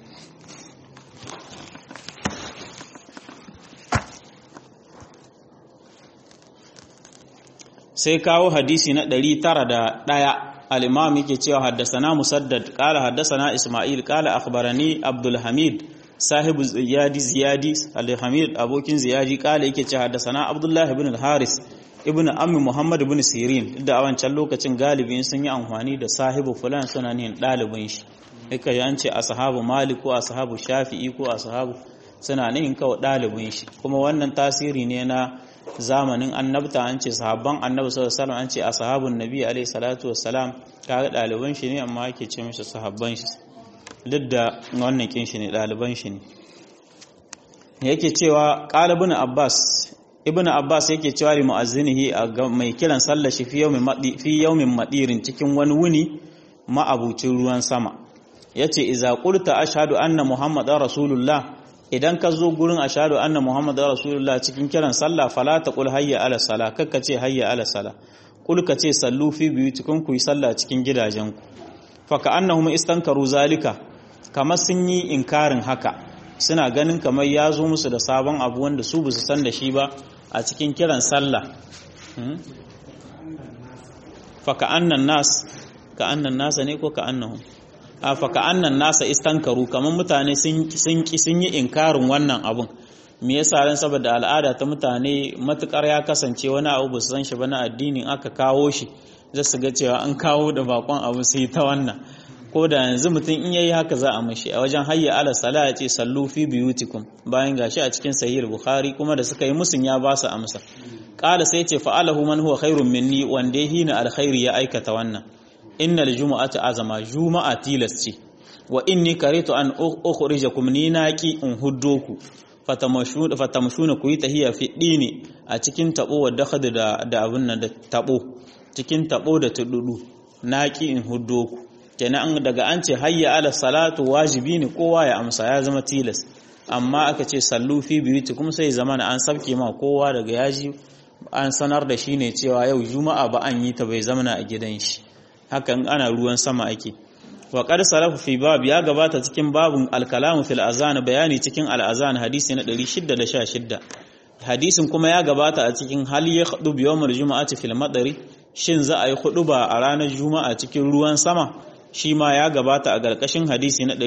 sai kawo hadisi na 901 al-imam yake cewa haddasana musaddad qala haddasana isma'il qala akhbarani abdul hamid sahibu ziyadi ziyadi al-hamid abokin ziyadi qala yake cewa haddasana abdullah ibn al-haris ibn ammi muhammad ibn sirin da a wancan lokacin galibin sun yi amfani da sahibu fulan suna nihin dalibin shi yake ya ce ashabu malik ko ashabu shafi'i ko ashabu suna nihin kawai dalibin shi kuma wannan tasiri ne na zamanin annabta an ce sahabban annabi sallallahu alaihi wasallam an ce ashabun nabi alaihi salatu wassalam kaga daliban shi ne amma ake ce mishi sahabban shi duk da wannan kin shi ne daliban shi ne yake cewa qalibun abbas ibnu abbas yake cewa li muazzinihi mai kiran sallar shi fi yawmin madi fi yawmin madirin cikin wani wuni ma'abucin ruwan sama yace iza qulta ashhadu anna muhammadar rasulullah idan ka zo gurin ashadu anna muhammadu rasulullah cikin kiran sallah fala ta kul hayya ala sala kakka ce hayya ala sala kul ka ce sallu fi biyu cikin ku yi sallah cikin gidajenku fa ka annahum istankaru zalika kamar sun yi inkarin haka suna ganin kamar ya zo musu da sabon abu wanda su basu san da shi ba a cikin kiran sallah fa ka annan nas ka annan nasa ne ko ka annahum faka annan nasa istankaru kamar mutane sun yi inkarin wannan abun me yasa ran saboda al'ada ta mutane matukar ya kasance wani abu ba su san shi ba na addinin aka kawo shi za su ga cewa an kawo da bakon abu sai ta wannan ko da yanzu mutum in yayi haka za a mashi a wajen hayya ala sala ya ce sallu fi biyutikum bayan gashi a cikin sahih bukhari kuma da suka yi musun ya ba su amsa qala sai ce fa'alahu man huwa khairun minni wanda hina alkhairi ya aikata wannan innal jumu'ata azama juma'a tilas ce wa inni karitu an ukhrijakum ni naki in huddoku fatamashuna fatamashuna ku yi tahiya fi dini a cikin tabo wa dakhad da da abun nan da tabo cikin tabo da tududu naki in huddoku kenan daga an ce hayya ala salatu wajibi ne kowa ya amsa ya zama tilas amma aka ce sallu fi biyutikum sai zamana an sabke ma kowa daga yaji an sanar da shi ne cewa yau juma'a ba an yi ta bai zamana a gidan shi hakan ana ruwan sama ake wa qad salafu fi bab ya gabata cikin babun al-kalamu fil azan bayani cikin al-azan hadisi na 616 hadisin kuma ya gabata a cikin hal ya khudu bi yawmil jumu'ati fil madari shin za a yi ba a ranar juma'a cikin ruwan sama shi ma ya gabata a garkashin hadisi na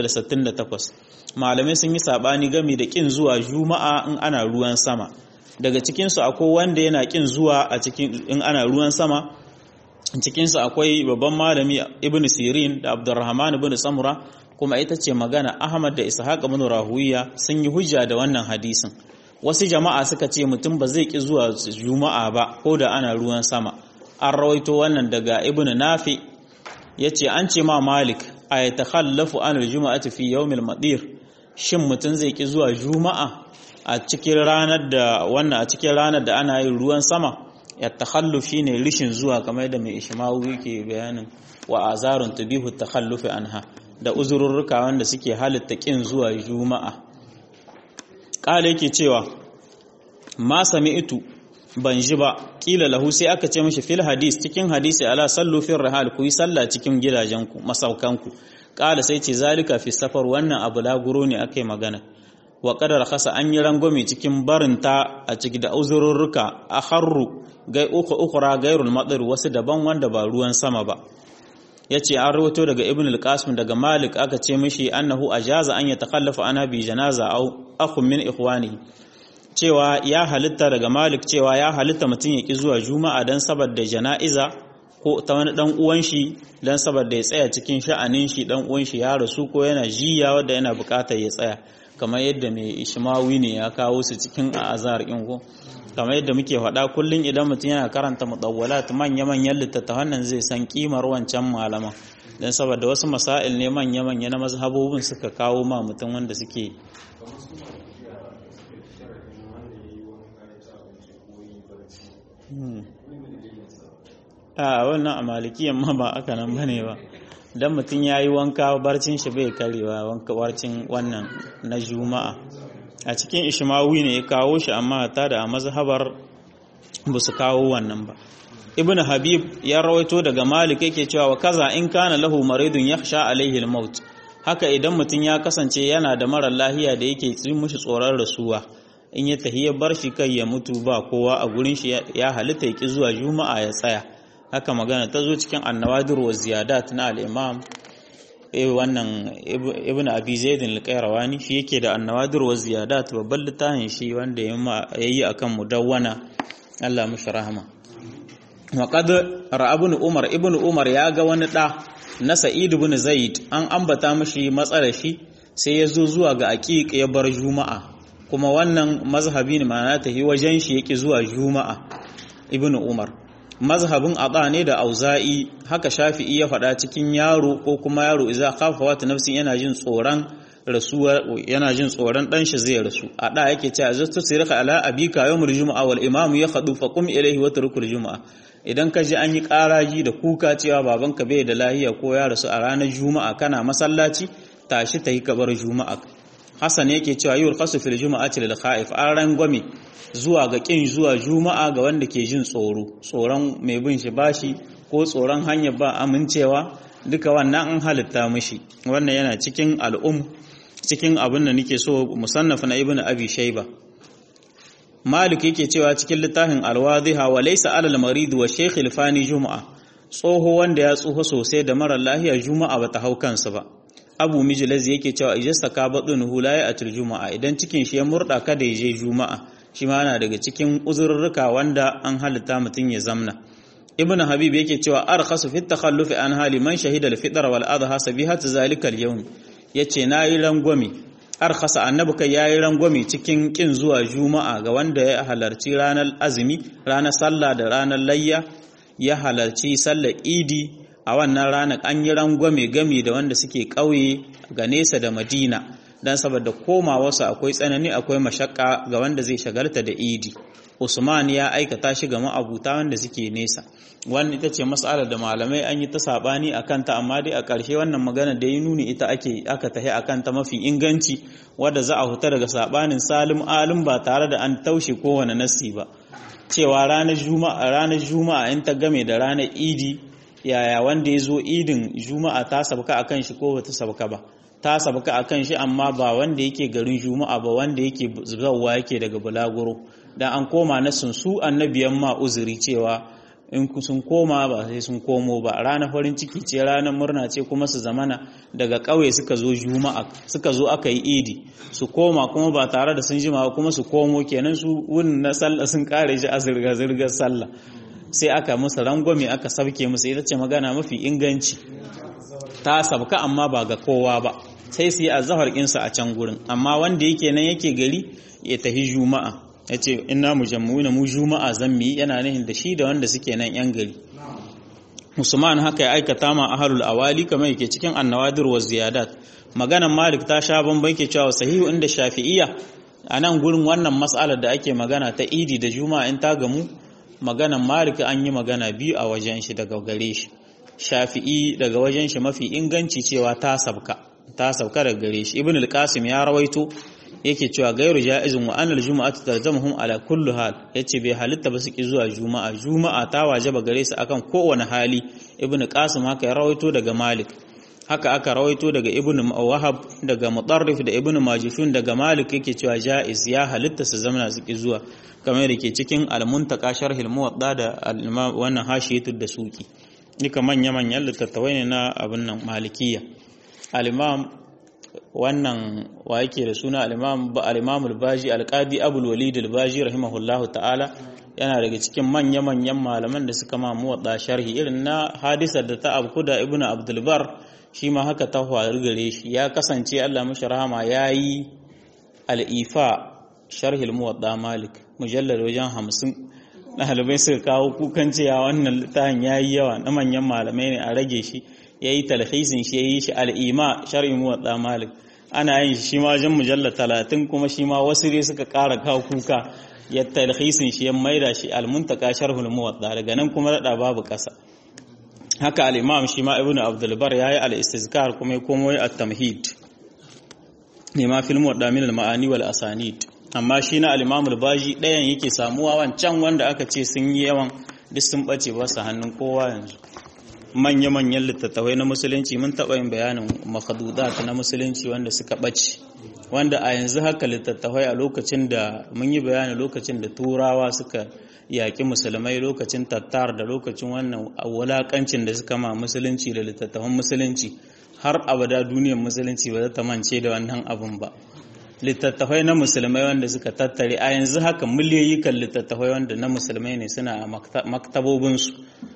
668 malamai sun yi sabani game da kin zuwa juma'a in ana ruwan sama daga cikinsu akwai wanda yana kin zuwa a cikin in ana ruwan sama cikinsu akwai babban malami ibn sirin da abdurrahman ibn samura kuma ita ce magana ahmad da ishaq ibn rahuwiya sun yi hujja da wannan hadisin wasu jama'a suka ce mutum ba zai ki zuwa juma'a ba ko da ana ruwan sama an rawaito wannan daga ibn nafi yace an ce ma malik a yatakhallafu an aljuma'ati fi yawmil madir shin mutum zai ki zuwa juma'a a cikin ranar da wannan a cikin ranar da ana yin ruwan sama ya takhalluf shine rishin zuwa kamar da mai ishmawu yake bayanin wa azarun tubihu takhallufi anha da uzururruka wanda suke halitta kin zuwa juma'a kala yake cewa ma sami'tu ban ji ba kila lahu sai aka ce mishi fil hadis cikin hadisi ala sallu fil rihal ku yi sallah cikin gidajenku masaukanku kala sai ce zalika fi safar wannan abu laguro ne akai magana wa qadar khasa an yi rangwame cikin barinta a ciki da uzururruka a harru gai uku ukura gairul madar wasu daban wanda ba ruwan sama ba yace an rawato daga ibn al-qasim daga malik aka ce mishi annahu ajaza an yatakhallafa ana bi janaza aw akhun min ikhwani cewa ya halitta daga malik cewa ya halitta mutum ya ki zuwa juma'a dan saboda jana'iza ko ta wani dan uwan shi dan saboda ya tsaya cikin sha'anin shi dan uwan shi ya rasu ko yana jiya wanda yana bukatar ya tsaya kamar yadda mai ishmawi ne ya kawo su cikin azhar in ko kamar yadda muke faɗa kullum idan mutum yana karanta mutawwalat manya-manyan littattafan nan zai san kimar wancan malaman don saboda wasu masail ne manya-manya na mazhabobin suka kawo ma mutum wanda suke a wannan a malikiyan ma ba aka nan bane ba dan mutum ya yi wanka barcin shi bai karewa wanka barcin wannan na juma'a a cikin ishmawi ne ya kawo shi amma ta da a mazhabar ba su kawo wannan ba ibn habib ya rawaito daga malik yake cewa wa kaza in kana lahu maridun yakhsha alaihi al-maut haka idan mutum ya kasance yana da mara lahiya da yake tsin mushi tsoron rasuwa in ya tahi ya bar shi kai ya mutu ba kowa a gurin shi ya halitta ya ki zuwa juma'a ya tsaya haka magana ta zo cikin annawadir wa ziyadat na al-imam wannan ibn abi zaid al-qayrawani shi yake da annawadir wa ziyadat babban littafin shi wanda yayi akan mudawwana Allah mishi rahama wa qad ra'a ibn umar ibn umar ya ga wani da na sa'id ibn zaid an ambata mishi matsalar shi sai ya zo zuwa ga aqiq ya bar juma'a kuma wannan mazhabi ne ma'ana ta yi wajen shi yake zuwa juma'a ibn umar mazhabin ada ne da auza'i haka shafi'i ya faɗa cikin yaro ko kuma yaro idza khafa wata nafsin yana jin tsoron rasuwa yana jin tsoron dan shi zai rasu a da yake cewa azatu sirka ala abika yawmul juma'a wal imamu yakhdu fa qum ilayhi wa turkul juma'a idan ka ji an yi karaji da kuka cewa babanka bai da lahiya ko ya rasu a ranar juma'a kana masallaci tashi ta yi kabar juma'a Hassan yake cewa yul khasu fil juma'ati lil khaif an rangwame zuwa ga kin zuwa juma'a ga wanda ke jin tsoro tsoron mai bin shi bashi ko tsoron hanyar ba amincewa duka wannan an halitta mishi wannan yana cikin al'um cikin abin da nake so musannaf na ibnu abi shayba malik yake cewa cikin littafin alwadhiha wa laysa alal marid wa shaykh al-fani juma'a tsoho wanda ya tsoho sosai da mara lahiya juma'a bata hau kansa ba abu mijilaz yake cewa ijasta ka baɗin la ya atul juma'a idan cikin shi ya murɗa kada ya je juma'a shi ma yana daga cikin uzurruka wanda an halitta mutum ya zamna ibnu habib yake cewa arkhasu fi takhallufi an hali man shahida al-fitr wal adha sabihat zalika al-yawm yace nayi rangwame arkhasa annabi kai yayi rangwame cikin kin zuwa juma'a ga wanda ya halarci ranar azumi ranar sallah da ranar layya ya halarci sallar idi a wannan ranar an yi rangwame gami da wanda suke ƙauye ga nesa da madina don saboda koma wasu akwai tsanani akwai mashakka ga wanda zai shagalta da idi usman ya aikata shi ga ma'abuta wanda suke nesa wannan ita ce matsalar da malamai an yi ta sabani a kanta amma dai a ƙarshe wannan magana da ya nuni ita ake aka tahi a kanta mafi inganci wadda za a huta daga sabanin salim alim ba tare da an taushe kowane nasi ba cewa ranar juma'a ranar juma'a in ta game da ranar idi yaya wanda ya zo idin juma'a ta sabka a kan shi ko ba ta sabka ba ta sabka a kan shi amma ba wanda yake garin juma'a ba wanda yake zauwa yake daga bulaguro dan an koma na sun su annabiyan ma uzuri cewa in sun koma ba sai sun komo ba ranar farin ciki ce ranar murna ce kuma su zamana daga ƙauye suka zo juma'a suka zo aka yi idi su koma kuma ba tare da sun jima kuma su komo kenan su wunin na sallah sun kare shi a zirga-zirgar sallah sai aka musu rangwame aka sabke musu ita ce magana mafi inganci ta sabka amma ba ga kowa ba sai su yi azahar insa a can gurin amma wanda yake nan yake gari ya tafi juma'a ya ce ina mu na mu juma'a zan mi yana nihin da shi da wanda suke nan yan gari musulman haka ya aikata ma ahalul awali kamar yake cikin annawadir wa ziyadat maganan malik ta sha bamban ke cewa sahihu inda shafi'iyya a nan gurin wannan mas'alar da ake magana ta idi da juma'a in ta gamu maganan malik an yi magana biyu a wajen shi daga gare shi shafi'i daga wajen shi mafi inganci cewa ta sabka ta sabka daga gare shi ibn al-qasim ya rawaito yake cewa gairu ja'izun wa anal juma'atu tarjamuhum ala kulli hal yace bai halitta ba su ki zuwa juma'a juma'a ta wajaba gare su akan kowane hali ibn qasim haka ya rawaito daga malik haka aka rawaito daga ibn wahab daga mutarrif da ibn majishun daga malik yake cewa ja'iz ya halitta su zamana su ki zuwa kamar da ke cikin al-muntaka sharhil muwadda da wannan hashiyatu da suki duka manya manyan littattafai ne na abin nan malikiya al-imam wannan wa yake da suna al-imam al-imam al-baji al-qadi abul walid al-baji rahimahullahu ta'ala yana daga cikin manya manyan malaman da suka ma muwadda sharhi irin na hadisar da ta abku da ibnu abdul bar shi ma haka ta faru gare shi ya kasance Allah mashi rahama yayi al-ifa sharh al-muwadda malik mujallad wajen 50 ɗalibai suka kawo kukan cewa wannan littafin yayi yawa na manyan malamai ne a rage shi yayi talhisin shi yayi shi al-ima sharh muwadda malik ana yin shi ma wajen mujallad 30 kuma shi ma wasu dai suka ƙara kawo kuka ya talhisin shi ya maida shi al-muntaka sharhul muwadda daga nan kuma rada babu kasa haka al-imam shi ma ibnu abdul bar yayi al-istizkar kuma ya komo at-tamhid ne ma fil muwadda min al-ma'ani wal asanid amma shi na al-imam al-baji dayan yake samuwa wancan wanda aka ce sun yi yawan duk sun bace ba su hannun kowa yanzu manya-manyan littattafai na musulunci mun taɓa yin bayanin makhadudat na musulunci wanda suka ɓace wanda a yanzu haka littattafai a lokacin da mun yi bayani lokacin da turawa suka yaƙi musulmai lokacin tattar da lokacin wannan wulaƙancin da suka ma musulunci da littattafan musulunci har abada duniyar musulunci ba za ta mance da wannan abun ba littattafai na musulmai wanda suka tattare a yanzu haka miliyoyi kan littattafai wanda na musulmai ne suna a maktabobinsu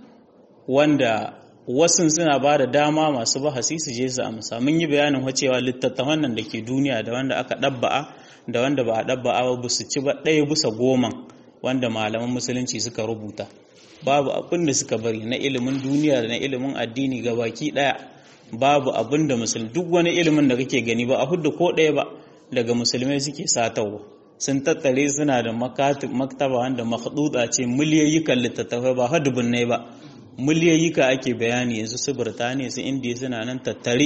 wanda wasu suna ba da dama masu bahasi su je su amsa mun yi bayanin wacewa littattafan nan da ke duniya da wanda aka ɗabba'a da wanda ba a ɗabba'a ba su ci ba ɗaya bisa goma wanda malaman musulunci suka rubuta babu abin da suka bari na ilimin duniya da na ilimin addini ga baki ɗaya babu abin da musulmi duk wani ilimin da kake gani ba a hudu ko ɗaya ba daga musulmai suke satawa sun tattare suna da maktaba wanda makhduda ce miliyoyikan littattafai ba hadubun ne ba miliyoyika ake bayani yanzu su Birtaniya su Indiya suna nan tattare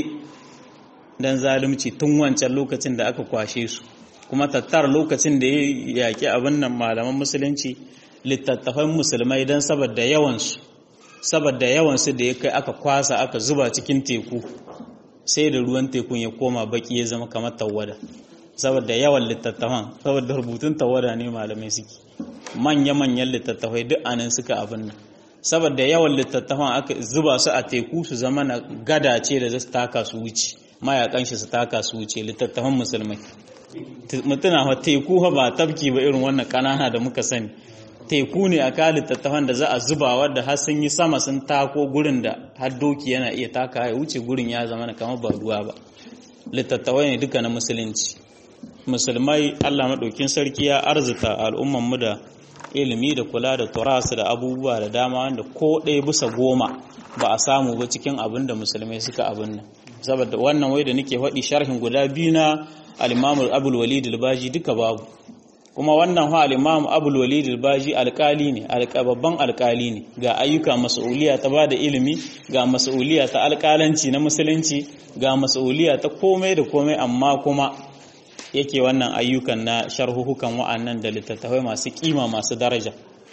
dan zalunci tun wancan lokacin da aka kwashe su kuma tattar lokacin da ya yaki abin nan malaman musulunci littattafan musulmai dan saboda yawansu saboda yawansu da ya kai aka kwasa aka zuba cikin teku sai da ruwan tekun ya koma baki ya zama kamar tawada saboda yawan littattafan saboda rubutun tawada ne malamai suke manya-manyan littattafai duk anan suka abin nan saboda yawan littattafan aka zuba su a teku su zama na gada ce da za taka su wuce mayakan shi su taka su wuce littattafan musulmai mutuna wa teku ba tafki ba irin wannan kanana da muka sani teku ne a kan littattafan da za a zuba wadda har sun yi sama sun tako gurin da har doki yana iya taka ya wuce gurin ya zama kamar ba ruwa ba littattafai ne duka na musulunci musulmai allah maɗaukin sarki ya arzuta al'ummanmu da ilimi da kula da turasu da abubuwa da dama wanda ko ɗaya bisa goma ba a samu ba cikin abin da musulmai suka abin nan saboda wannan wai da nake faɗi sharhin guda biyu na al-imam abul walid al-baji duka babu kuma wannan ha al-imam abul walid al-baji alƙali ne babban alƙali ne ga ayyuka mas'uliya ta bada ilimi ga mas'uliya ta alƙalanci na musulunci ga mas'uliya ta komai da komai amma kuma yake wannan ayyukan na sharhuhukan wa'annan da littattafai masu kima masu daraja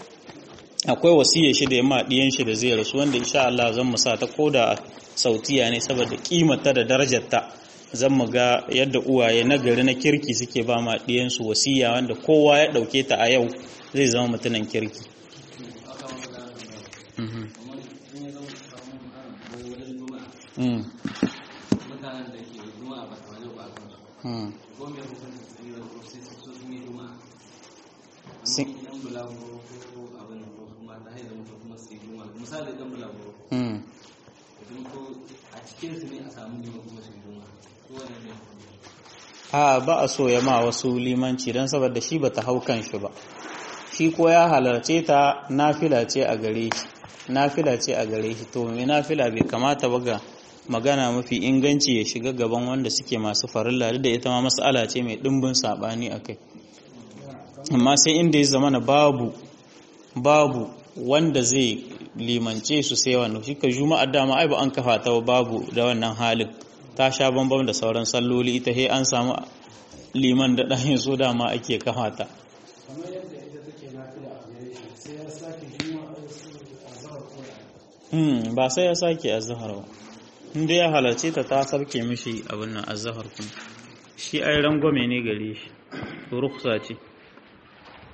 akwai wasiya shi da yamma diyan shi da zai rasu wanda insha Allah zan mu sa ta koda sautiya ne saboda kimata da darajarta zan mu ga yadda uwaye na gari na kirki suke ba ma diyan su wasiya wanda kowa ya dauke ta a yau zai zama mutunan kirki a ba a so ya ma wasu limanci don saboda shi ba ta hau kan shi ba shi ko ya halarce ta nafila ce a gare shi nafila ce a gare shi to mai nafila bai kamata ba ga magana mafi inganci ya shiga gaban wanda suke masu farilla da ita ma mas'ala ce mai dimbin sabani akai amma sai inda ya zama babu babu wanda zai limance su sai wannan shi ka juma'a dama ai ba an kafa ta babu da wannan halin ta sha bambam da sauran salloli ita he an samu liman da ɗahin so dama ake kafa ta ba sai ya sake azhar ba inda ya halarce ta ta sarke mishi abin nan azhar kuma shi ai rangwame ne gare shi ruksa ce